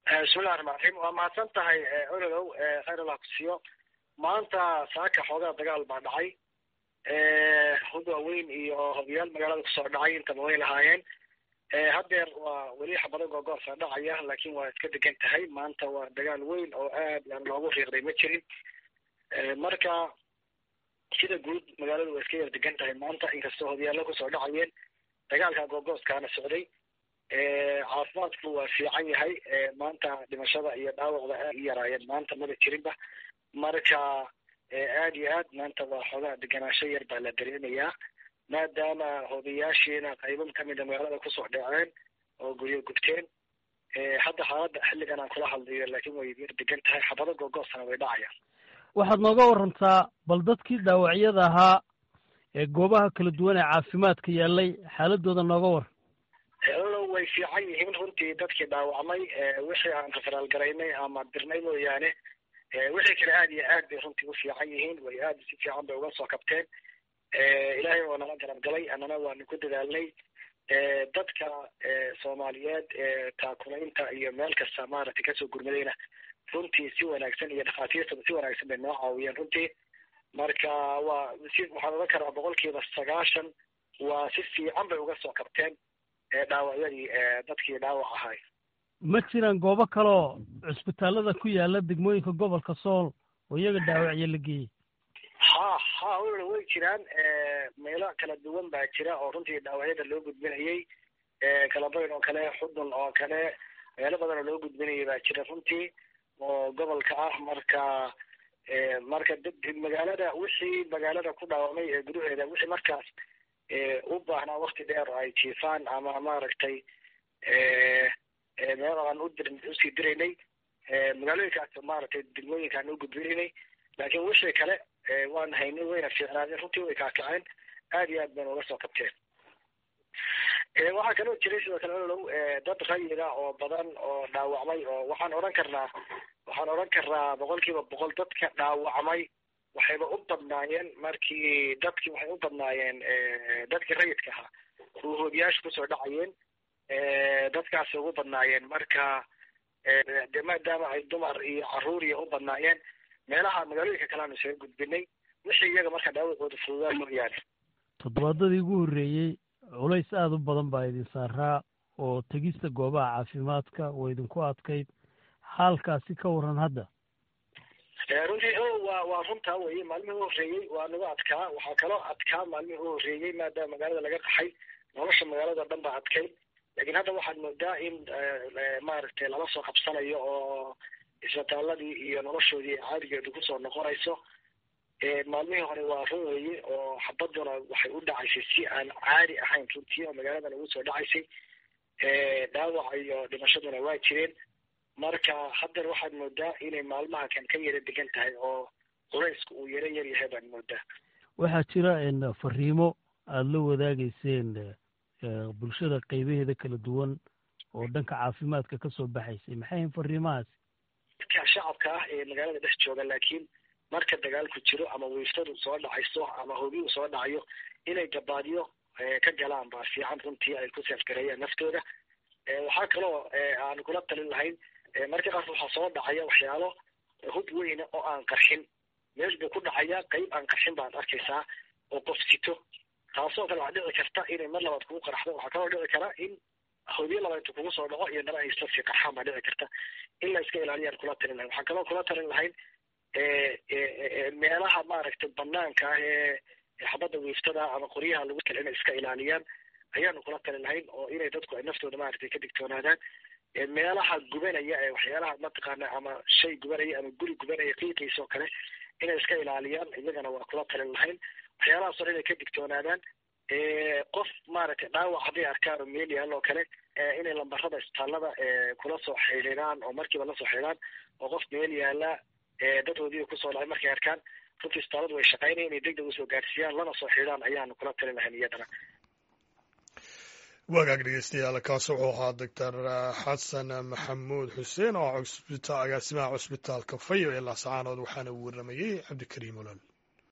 bismillahi raxmaan raxiim waa mahadsan tahay ololow khayr allah kusiiyo maanta saaka xoogaa dagaal baa dhacay hub waaweyn iyo hobiyaal magaalada kusoo dhacay intaba way lahaayeen haddeer waa weli xabado googoorsa dhacaya laakiin waa iska degan tahay maanta waa dagaal weyn oo aad aan loogu riiqday ma jirin marka sida guud magaaladu waa iska yar degan tahay maanta inkastoo hobyaallo kusoo dhacayeen dagaalka googooskaana socday caafimaadku waa fiican yahay maanta dhimashada iyo dhaawacda aad u yaraayeen maanta maba jirinba marka aad iyo aad maanta waa xoogaa deganaansho yar baa la dareemayaa maadaama hobiyaashiina qaybo kamida magaalada kusoo dhaceen oo guryo gubteen hadda xaaladda xilligan aan kula hadlayo laakiin way yar degan tahay xabado googoosana way dhacayaan waxaad nooga warantaa bal dadkii dhaawacyada ahaa ee goobaha kala duwan ee caafimaadka yaallay xaaladooda nooga war olo way fiican yihiin runtii dadkii dhaawacmay wixii aan raferaal garaynay ama dirnay mooyaane wixii kale aad iyo aad bay runtii u fiican yihiin way aad si fiican bay uga soo kabteen ilaahay waa nala garab galay annana waanu ku dadaalnay dadka soomaaliyeed taakulaynta iyo meel kasta maaragtay kasoo gurmadayna runtii si wanaagsan iyo dhakhaatiirtaba si wanaagsan bay noo caawiyeen runtii marka waa si waxaan ogan karaa boqolkiiba sagaashan waa si fiican bay uga soo kabteen dhaawacyadii dadkii dhaawac ahay ma jiraan goobo kaloo cusbitaalada ku yaala degmooyinka gobolka sool oo iyaga dhaawacyo la geeyey ha ha wla way jiraan meelo kala duwan baa jira oo runtii dhaawacyada loo gudbinayey kalabayn oo kale xudun oo kale meelo badan oo loo gudbinayay baa jira runtii oo gobolka ah marka marka magaalada wixii magaalada ku dhaawamay ee gudaheeda wixii markaas u baahnaa wakti dheer ay jiifaan ama maaragtay meel aan udir usii diraynay magaalooyinkaas maaragtay degmooyinkaan u gudbinaynay laakiin wixii kale waan haynay wayna fiicnaadeen runtii way kaakaceen aad iyo aad bayna uga soo kabteen waxaa kaloo jiray sidoo kale olow dad rayida oo badan oo dhaawacmay oo waxaan odhan karnaa waxaan odhan karnaa boqol kiiba boqol dadka dhaawacmay waxayba u badnaayeen markii dadkii waxay u badnaayeen dadkii rayidka ahaa ruuhoobiyaasha kusoo dhacayeen dadkaasay ugu badnaayeen marka de maadaama ay dumar iyo caruur iyo u badnaayeen meelaha magaalooyinka kale aanu isaga gudbinay wixii iyaga marka dhaawacooda fududaa mooyaane toddobaadadii ugu horreeyey culays aada u badan baa idin saaraa oo tegista goobaha caafimaadka oo idinku adkayd xaalkaasi ka waran hadda runtii o waa waa runtaa weye maalmihii u horreeyey waa nagu adkaa waxaa kaloo adkaa maalmihii u horreeyey maadaama magaalada laga qaxay nolosha magaalada o dhan baa adkayd laakiin hadda waxaad moodaa in maaragtay lala soo qabsanayo oo isbitaaladii iyo noloshoodii caadigeedu kusoo noqonayso maalmihii hore waa run weye oo xabaduna waxay u dhacaysay si aan caadi ahayn runtii oo magaaladan ugu soo dhacaysay dhaawaca iyo dhimashaduna waa jireen marka haddana waxaad moodaa inay maalmaha kan ka yara degan tahay oo culaysku uu yaro yar yahay baad moodaa waxaa jira fariimo aada la wadaagayseen bulshada qaybaheeda kala duwan oo dhanka caafimaadka ka soo baxaysay maxay ahayn fariimahaasi dadka shacabka ah ee magaalada dhex jooga laakiin marka dagaalku jiro ama wiiftadu soo dhacayso ama hobiyu soo dhacayo inay gabaadyo ka galaan baa fiican runtii ay ku seefgareeyaan naftooda waxaa kaloo aan kula talin lahayn marka qaas waxaa soo dhacaya waxyaalo hub weyna oo aan qarxin meel buu ku dhacaya qayb aan qarxin baad arkaysaa oo qof sito taasoo kale waxaa dhici karta inay mar labaad kugu qaraxdo waxaa kaloo dhici kara in hobyo labaad intu kugu soo dhaco iyo dana ay isla sii qarxaan baa dhici karta in la iska ilaaliyaan kula talin lahayn waxaa kaloo kula talin lahayn meelaha maaragtay banaanka ah ee xabadda wiiftada ama qoryaha lagu tala inay iska ilaaliyaan ayaanu kula talin lahayn oo inay dadku ay naftooda maaragtay ka digtoonaadaan meelaha gubanaya ee waxyaalaha mataqaana ama shay gubanaya ama guri gubanaya qiiqiisa oo kale inay iska ilaaliyaan iyagana waa kula talin lahayn waxyaalahaas hore inay ka digtoonaadaan qof maaragtay dhaawac hadday arkaan oo meel yaal oo kale inay lambarada isbitaalada kula soo xidhiidhaan oo markiiba la soo xidhiidhaan oo qof meel yaala dadhoodii kusoo dhacay markay arkaan runtii isbitaaladu way shaqaynaya inay degdeg usoo gaarsiiyaan lana soo xidhiidhaan ayaanu kula talin lahayn iyadana wagaag dhegeystayaal kaas wuxuu ahaa doctor xasan maxamuud xuseen oo agaasimaha cusbitaalka fayo ee laasacaanood waxaana uu warramayey cabdikariim olol